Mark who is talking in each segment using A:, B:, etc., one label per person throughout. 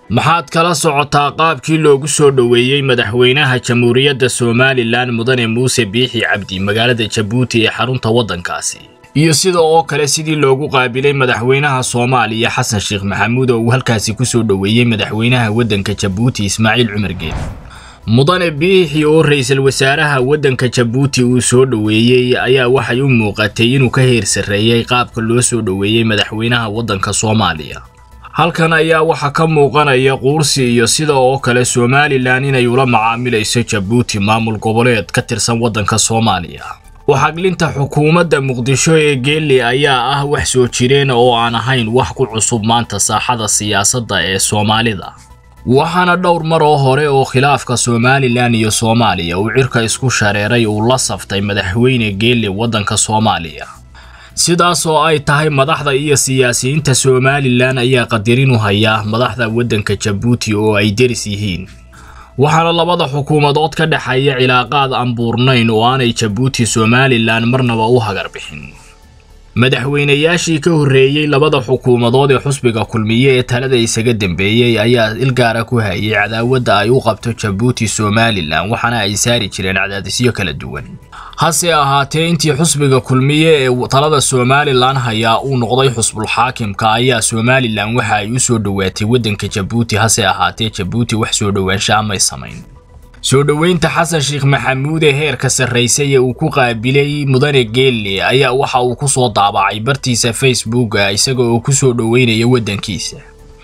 A: maxaad kala socotaa qaabkii loogu soo dhoweeyey madaxweynaha jamhuuriyadda somalilan mudane muuse biixi cabdi magaalada jabuuti ee xarunta waddankaasi iyo sida oo kale sidii loogu qaabilay madaxweynaha soomaaliya xasan sheekh maxamuud oo uu halkaasi ku soo dhoweeyey madaxweynaha waddanka jabuuti ismaaciil cumar geed mudane biixi oo ra-iisul wasaaraha waddanka jabuuti uu soo dhoweeyey ayaa waxay u muuqatay inuu ka heer sarreeyey qaabka loo soo dhoweeyey madaxweynaha waddanka soomaaliya halkan ayaa waxaa ka muuqanaya quursi iyo sida oo kale somalilan inay ula macaamilayso jabuuti maamul goboleed ka tirsan waddanka soomaaliya waxaglinta xukuumadda muqdisho ee geelle ayaa ah wax soo jireen oo aan ahayn wax ku cusub maanta saaxada siyaasadda ee soomaalida waxaana dhowr mar oo hore oo khilaafka somalilan iyo soomaaliya uu cirka isku shareeray uu la saftay madaxweyne geelle waddanka soomaaliya sidaas oo ay tahay madaxda iyo siyaasiyiinta somalilan ayaa qadirin u hayaa madaxda waddanka jabuuti oo ay deris yihiin waxaana labada xukuumadood ka dhexeeya cilaaqaad aan buurnayn oo aanay jabuuti somalilan marnaba u hagar bixin madaxweynayaashii ka horreeyey labada xukuumadood ee xusbiga kulmiye ee talada isaga dambeeyey ayaa ilgaara ku hayay cadaawadda ay u qabto jabuuti somalilan waxaana ay saari jireen cadaadisyo kala duwan hase ahaatee intii xusbiga kulmiye ee talada somalilan hayaa uu noqday xusbulxaakimka ayaa somalilan waxa ay u soo dhowaatay waddanka jabuuti hase ahaatee jabuuti wax soo dhowaansha amay samayn soo dhoweynta xasan sheekh maxamuud ee heerka sarraysay ee uu ku qaabilay mudane geelle ayaa waxa uu ku soo daabacay bartiisa facebooka isaga oo ku soo dhoweynaya waddankiisa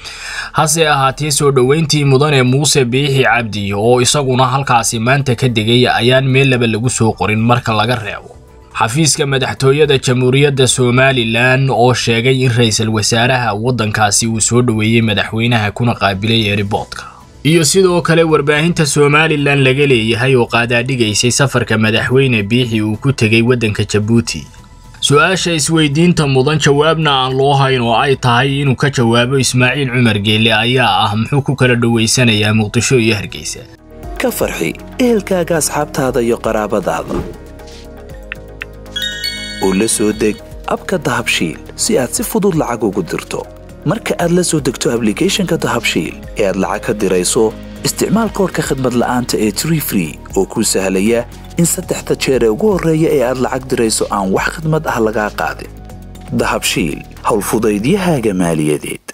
A: hase ahaatee soo dhoweyntii mudane muuse biixi cabdi oo isaguna halkaasi maanta ka degay ayaan meel laba lagu soo qorin marka laga reebo xafiiska madaxtooyada jamhuuriyadda somalilan oo sheegay in ra-iisul wasaaraha waddankaasi uu soo dhoweeyey madaxweynaha kuna qaabilay eeriboodka iyo sidoo kale warbaahinta somalilan laga leeyahay oo qaadaadhigaysay safarka madaxweyne biixi uu ku tegay waddanka jabuuti su-aasha isweydiinta mudan jawaabna aan loo hayn oo ay tahay inuu ka jawaabo ismaaciil cumar geelle ayaa ah muxuu ku kala dhowaysanayaa muqdisho iyo hargeysa
B: ka farxi ehelkaaga asxaabtaada iyo qaraabadaada oo la soo deg abka dahabshiil si aad si fudud lacag ugu dirto marka aad la soo degto ablicathonka dahabshiil ee aad lacag ka dirayso isticmaal koodhka khadmad la'aanta ee tree free oo kuu sahlaya in saddexda jeer ee ugu horreeya ee aad lacag dirayso aan wax khidmad ah lagaa qaadin dahabshiil howlfudaydiyahaaga maaliyadeed